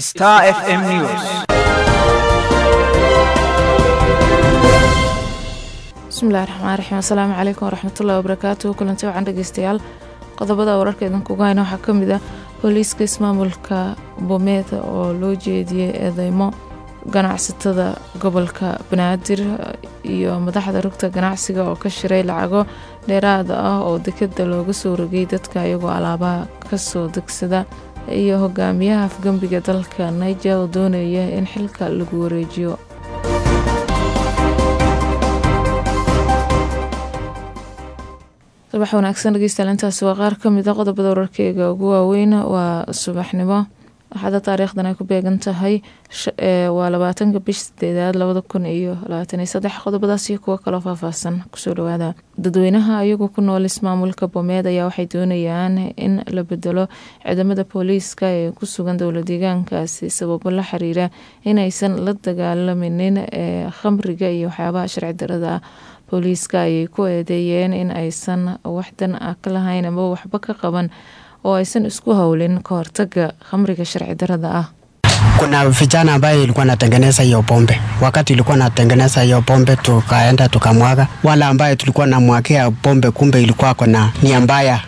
Star FM News. bismillahi raxmaan raxiim asalaamu calaykum waraxmatullahi wabarakaatuhu kulanti wacan dhegeystayaal qodobada wararka idinkugu hayna waxaa ka mid ah booliiska ismaamulka bomeed oo loo jeediyey eedeymo ganacsatada gobolka banaadir iyo madaxda rugta ganacsiga oo ka shiray lacago dheeraada ah oo dekada looga soo rogay dadka iyagoo alaabaha kasoo degsada iyo hogaamiyaha afgembiga dalka niger oo doonaya in xilka lagu wareejiyo subax wanaagsan dhegeystayaal intaasi waa qaar ka mid a qodobada wararkeyga ugu waaweyn waa subaxnimo waxaada taariikhdan ay ku beegan tahay waa labaatanka bish sideedaad labada kun iyo labaatan iyo saddex qodobadaas iyo kuwo kaloo faahfaahsan kusoo dhawaada dadweynaha ayagu ku nool ismaamulka bomeed ayaa waxay doonayaan in la bedelo ciidamada booliiska ee ku sugan dowla deegaankaasi sababo la xiriira inaysan la dagaalaminin ee khamriga iyo waxyaabaha sharci darada ah booliiska ayay ku eedeeyeen in aysan waxdan ah ka lahayn ama waxba ka qaban oo aysan isku howlin ka hortaga khamriga sharci darada ah kuna vijana ambaye ilikuwa natengeneza hiyo pombe. Wakati ilikuwa natengeneza hiyo pombe, tukaenda tukamwaga. Wale ambaye tulikuwa namwagia pombe, kumbe ilikuwa kona nia mbaya,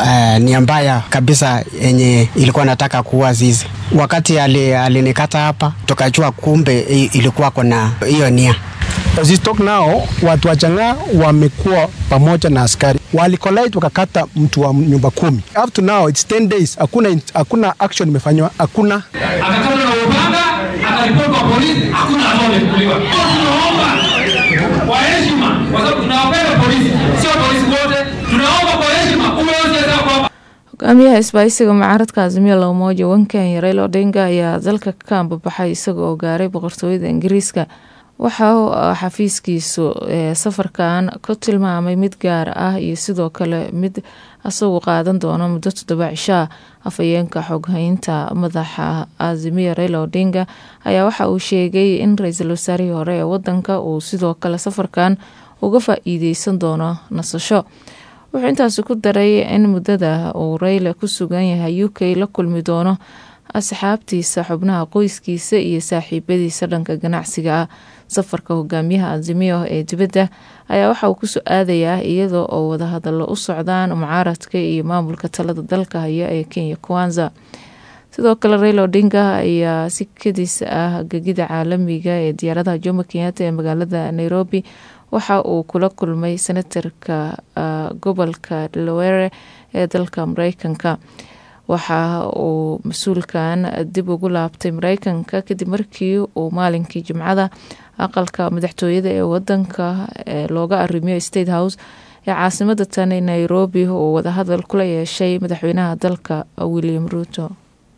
nia mbaya kabisa yenye ilikuwa nataka kuua sisi. Wakati alinikata ali hapa, tukajua kumbe ilikuwa kona hiyo nia As talk now, watu wa Chang'aa wamekuwa pamoja na askari walikolait wakakata mtu wa nyumba kumi. Up to now it's 10 days, hakuna hakuna action imefanywa, hakuna akakata na upanga akaripoti kwa polisi, hakuna hatua imechukuliwa. Tunaomba kwa heshima, kwa sababu tunawapenda polisi, sio polisi wote, tunaomba kwa heshima umeonyesha kwamba hogaamiyaha isbaahisiga mucaaradka azimiya loomoja wankenya raila odinga ayaa dalka ka ambabaxay isaga oo gaaray boqortooyada ingiriiska waxa uu xafiiskiisu safarkan ku tilmaamay mid gaar ah iyo sidoo kale mid isagu qaadan doono muddo toddoba cishaa afhayeenka xoghaynta madaxa azimiya raila odinga ayaa waxa uu sheegay in ra-iisul wasaarihii hore ee wadanka uu sidoo kale safarkan uga faa-iideysan doono nasasho wuxuu intaasi ku daray in muddada uu rayla ku sugan yahay u k la kulmi doono asxaabtiisa xubnaha qoyskiisa iyo saaxiibadiisa dhanka ganacsiga ah safarka hogaamiyaha azimiyo ee dibadda ayaa waxa uu kusoo aadayaa iyadoo oo wadahadallo u socdaan mucaaradka iyo maamulka talada dalka haya ee kenya kwanza sidoo kale raila odinga ayaa si kadis ah gegida caalamiga ee diyaaradaha jomo kenyatta ee magaalada nairobi waxa uu kula kulmay senatarka gobolka delaware ee dalka mareykanka waxa uu mas-uulkan dib ugu laabtay mareykanka kadib markii uu maalinkii jimcada aqalka madaxtooyada ee wadanka looga arrimiyo state house ee caasimada tani nairobi uu wadahadal kula yeeshay madaxweynaha dalka william ruuto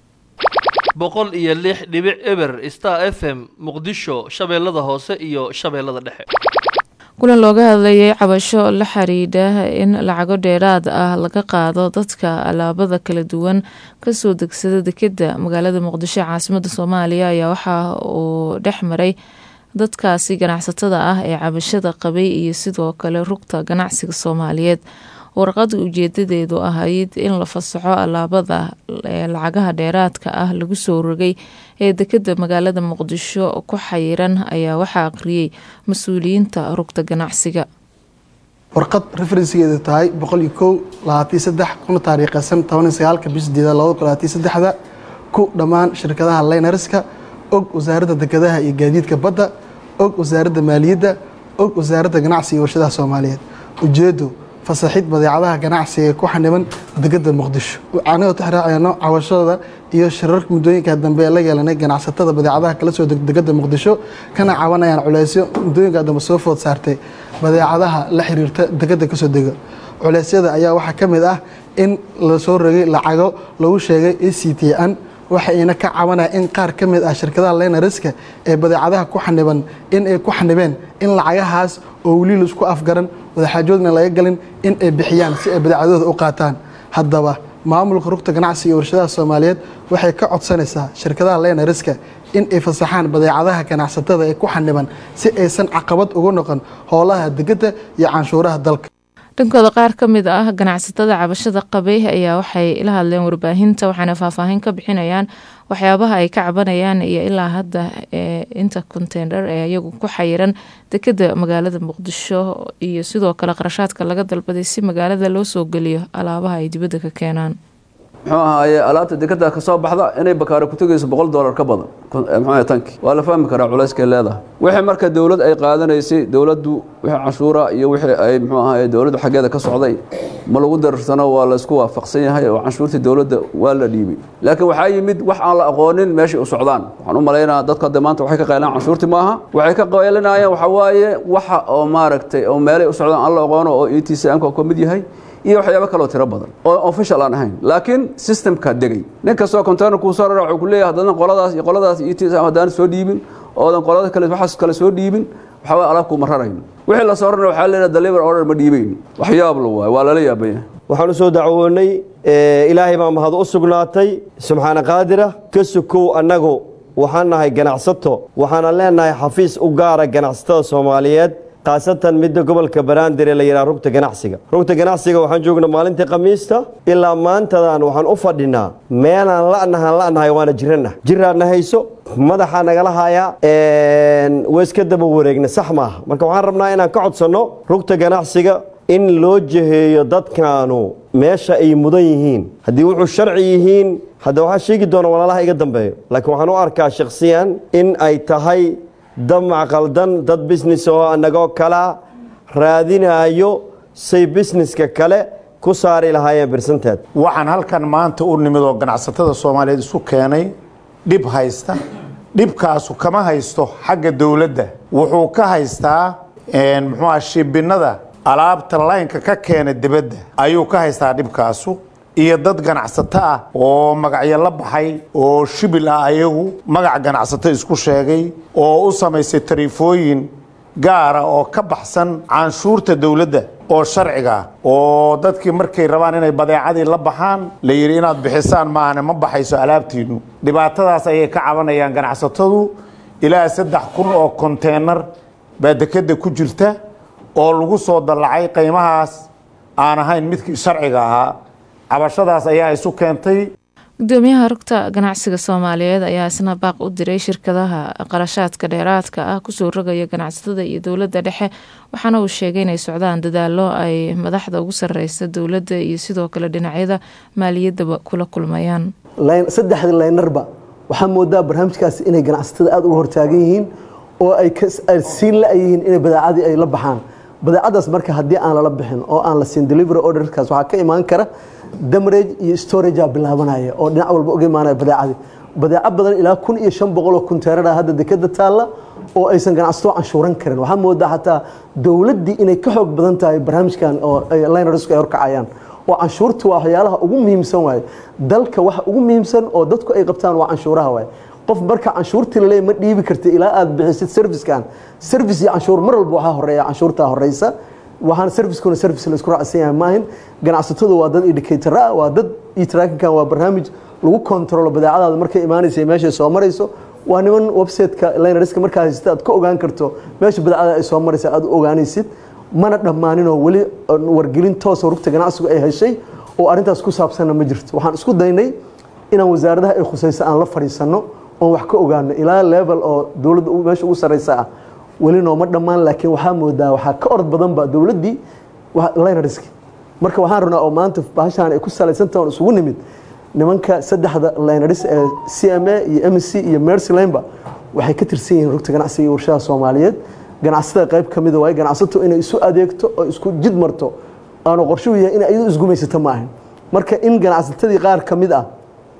boqol iyo lix dhibic eber star f m muqdisho shabeellada hoose iyo shabeellada dhexe kulan looga hadlayay cabasho la xiriidha in lacago dheeraad ah laga qaado dadka alaabada kala duwan kasoo degsada dekeda magaalada muqdisho ee caasimada soomaaliya ayaa waxa uu dhex maray dadkaasi ganacsatada ah ee cabashada qabay iyo sidoo kale rugta ganacsiga soomaaliyeed warqada ujeedadeedu ahayd in la fasaxo alaabada lacagaha dheeraadka ah lagu soo rogay ee dekeda magaalada muqdisho ku xayiran ayaa waxaa aqriyey mas-uuliyiinta rugta ganacsiga warqad referensigeedu tahay boqol iyo kow labaatan saddex kuna taariikhaysan toban iyo sagaalka bish sideedaad labada kun labaatan saddexda ku dhammaan shirkadaha laynariska og wasaaradda dekedaha iyo gaadiidka badda og wasaaradda maaliyadda og wasaaradda ganacsiga iyo warshadaha soomaaliyeed ujeedo fasaxid badeecadaha ganacsiga ee ku xaniban degada muqdisho anigoo tixraacayno cawashada iyo shirarka muddooyinka dambe ee la yeelanay ganacsatada badeecadaha kala soo degada muqdisho kana cabanayaan culeysyo muddooyinka dambe soo food saartay badeecadaha la xiriirta degada kasoo dega culeysyada ayaa waxaa ka mid ah in lasoo rogay lacago lagu sheegay e c t n waxayna ka cabanaya in qaar ka mid ah shirkadaha lenariska ee badeecadaha ku xaniban in ay ku xanibeen in lacagahaas oo weli laisku afgaran wadaxaajoodna laga galin in ay bixiyaan si ay badeecadooda u qaataan haddaba maamulka rugta ganacsiga iyo warshadaha soomaaliyeed waxay ka codsanaysaa shirkadaha lenariska in ay fasaxaan badeecadaha ganacsatada ee ku xaniban si aysan caqabad ugu noqon howlaha degedda iyo canshuuraha dalka dhankooda qaar ka mid ah ganacsatada cabashada qabay ayaa waxay la hadleen warbaahinta waxaana faahfaahin ka bixinayaan waxyaabaha ay ka cabanayaan iyo ilaa hadda inta konteynar ee iyagu ku xayiran dekeda magaalada muqdisho iyo sidoo kale qarashaadka laga dalbaday si magaalada loo soo geliyo alaabaha ay dibadda ka keenaan muxuu ahaaye alaabta dekada ka soo baxda inay bakaaro ku tegayso boqol dollar ka badan muxuu tanki waa la fahmi karaa culayskay leedahay wixii marka dowlad ay qaadanaysay dowladdu wixii canshuura iyo wixii ay muxuu ahaaye dowladdu xaggeeda ka socday ma lagu darsano waa la isku waafaqsan yahay oo canshuurtii dowladda waa la dhiibay laakiin waxaa yimid wax aan la aqoonin meeshay u socdaan waxaan u malaynayaa dadka hadda maanta waxay ka qaylaan canshuurtii maaha waxay ka qaylinayaan waxaa waaye waxa oo maaragtay oo meelay u socdaan aan la aqoono oo e t c m ka ka mid yahay iyo waxyaabo kaloo tiro badan oo official aan ahayn laakiin systemka degay nin kastoo container kuu soo rara wuxuu ku leeyahay haddana qoladaas iyo qoladaas iyo ts haddaan soo dhiibin oodan qolada kale waxaas kale soo dhiibin waxaa waye alaabkuu ma rarayn wixii la soo rarna waxaa leeyahay deliver order ma dhiibayn waxyaab la waaye waa lala yaabaya waxaan u soo dacwoonnay ilaahay baa mahad u sugnaatay subxaana qaadira ka sukow annagu waxaan nahay ganacsato waxaana leenahay xafiis u gaara ganacsatada soomaaliyeed khaasatan midda gobolka baraandir ee la yidhaha rugta ganacsiga rugta ganacsiga waxaan joognaa maalintii khamiista ilaa maantadan waxaan u fadhinaa meelaan la'nahaan la'nahay waana jirana jiraadna hayso madaxaa nagala haayaa waiska daba wareegna sax maaha marka waxaan rabnaa inaan ka codsanno rugta ganacsiga in loo jeheeyo dadkaanu meesha ay mudan yihiin haddii wuxuu sharci yihiin hadda waxaa sheegi doona walaalaha iga dambeeyo laakiin waxaan u arkaa shakhsiyan in ay tahay damac qaldan dad business oo annagoo kala raadinaayo say businesska kale ku saari lahaayeen birsanteed waxaan halkan maanta u nimid oo ganacsatada soomaaliyeed isu keenay dhib haysta dhibkaasu kama haysto xagga dowladda wuxuu ka haystaa muxuuha shibinnada alaabta laynka ka keena dibadda ayuu ka haystaa dhibkaasu iyo dad ganacsato ah oo magacyo la baxay oo shibil ah ayagu magac ganacsato isku sheegay oo u samaysay tariifooyin gaara oo ka baxsan canshuurta dowladda oo sharciga oo dadkii markay rabaan inay badeecadii la baxaan la yidhi inaad bixisaan maahane ma baxayso alaabtiinnu dhibaatadaas ayay ka cabanayaan ganacsatadu ilaa saddex kun oo konteenar baa dekeda ku jirta oo lagu soo dallacay qiimahaas aan ahayn midkii sharciga ahaa cabashadaas ayaa isu keentay gudoomiyaha rugta ganacsiga soomaaliyeed ayaa isna baaq u diray shirkadaha qarashaadka dheeraadka ah kusoo rogaya ganacsatada iyo dowladda dhexe waxaana uu sheegay inay socdaan dadaalo ay madaxda ugu sareysa dowladda iyo sidoo kale dhinacyada maaliyadaba kula kulmayaan saddexda laynarba waxaa moodaa barnaamijkaasi inay ganacsatada aada uga hortaagan yihiin oo ay siin la-yihiin inay badeecadii ay la baxaan badeecadaas marka haddii aan lala bixin oo aan la siin delivery orderkaas waxaa ka imaan kara damarage iyo storagea bilaabanaya oo dhinac walba uga imaanaya badeecadii badeeco badan ilaa kun iyo shan boqol oo kunteerada hadda dekeda taalla oo aysan ganacsato canshuuran karin waxaa moodaa xataa dowladdii inay ka xoog badan tahay barnaamijkan oo linersku ay horkacayaan oo canshuurtu waa waxyaalaha ugu muhiimsan waaye dalka waxa ugu muhiimsan oo dadku ay qabtaan waa canshuuraha waaye qof marka canshuurtii laleey ma dhiibi karta ilaa aad bixisid servicekan service iyo canshuur mar walba waxaa horeeya canshuurtaa horeysa waxaan servicekuna service la isku raacsan yahay maahin ganacsatadu waa dad indicator ah waa dad iyo trackinkan waa barnaamij lagu controlo badeecadaada markay imaanaysa meeshay soo marayso waa niman websiteka linerska markaa haysata aad ka ogaan karto meesha badeecada ay soo maraysa aad u ogaanaysid mana dhammaaninoo weli wargelin toosoo rugta ganacsigu ay heshay oo arrintaas ku saabsanna ma jirto waxaan isku daynay inaan wasaaradaha ay khusayso aan la fadhiisanno oon wax ka ogaano ilaa level oo dowladda meesha ugu sarreysa ah weli nooma dhammaan laakiin waxaa moodaa waxaa ka orod badanba dowladdii linerski marka waxaan rabnaa oo maanta bahashaan ay ku salaysantahan isugu nimid nimanka saddexda liners ee c m a iyo m c iyo mercylaneba waxay ka tirsan yihiin rugta ganacsiga iyo warshadaha soomaaliyeed ganacsatada qayb ka mida waaye ganacsato inay isu adeegto oo isku jid marto aanu qorshuhu yahay inay iyadu isgumaysato ma ahan marka in ganacsatadii qaar ka mid ah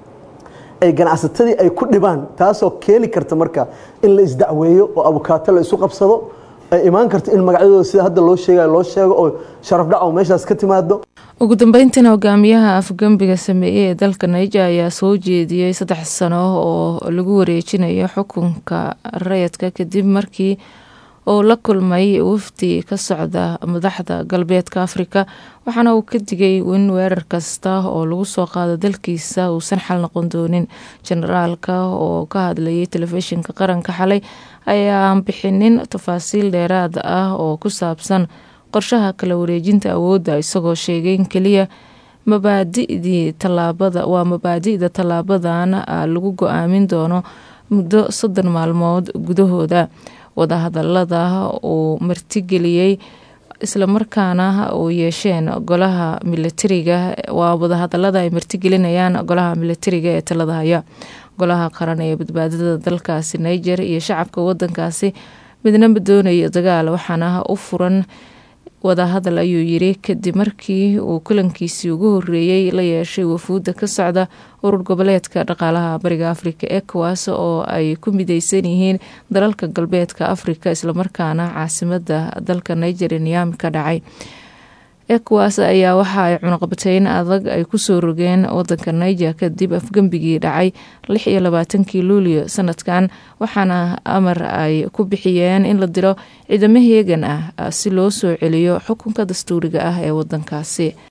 ay ganacsatadii ay ku dhibaan taasoo keeni karta marka in la isdacweeyo oo abukaato la isu qabsado ay imaan karto in magacyadooda sida hadda loo sheegayo loo sheego oo sharaf dhac oo meeshaas ka timaado ugu dambeyntiina hogaamiyaha afgembiga sameeyey ee dalka naija ayaa soo jeediyey saddex sano oo lagu wareejinayo xukunka rayadka kadib markii uu la kulmay wafdi ka socda madaxda galbeedka afrika waxaana uu ka digay in weerar kasta oo lagu soo qaado dalkiisa uusan xal noqon doonin generaalka oo ka hadlayay telefishinka qaranka xalay ayaan bixinin tafaasiil dheeraad ah oo ku saabsan qorshaha kala wareejinta awoodda isagoo sheegay in keliya mabaadidii tallaabada waa mabaadi'da tallaabadan lagu go-aamin doono muddo soddon maalmood gudahooda wadahadalada uu martigeliyey islamarkaana uu yeesheen golaha militariga waa wadahadalada ay martigelinayaan golaha militariga ee talada haya golaha qaran ee badbaadada dalkaasi niger iyo shacabka wadankaasi midnaba doonaya dagaal waxaana u furan wadahadal ayuu yiri kadib markii uu kulankiisii ugu horeeyey la yeeshay wafuudda ka socda urur goboleedka dhaqaalaha bariga afrika ecowas oo ay ku mideysan yihiin dalalka galbeedka afrika islamarkaana caasimada dalka niger niami ka dhacay ecowas ayaa waxa ay cunaqabateyn adag ay kusoo rogeen wadanka niger kadib afgembigii dhacay lix iyo labaatankii luulio sanadkan waxaana amar ay ku bixiyeen in la diro ciidamo heegan ah si loo soo celiyo xukunka dastuuriga ah ee wadankaasi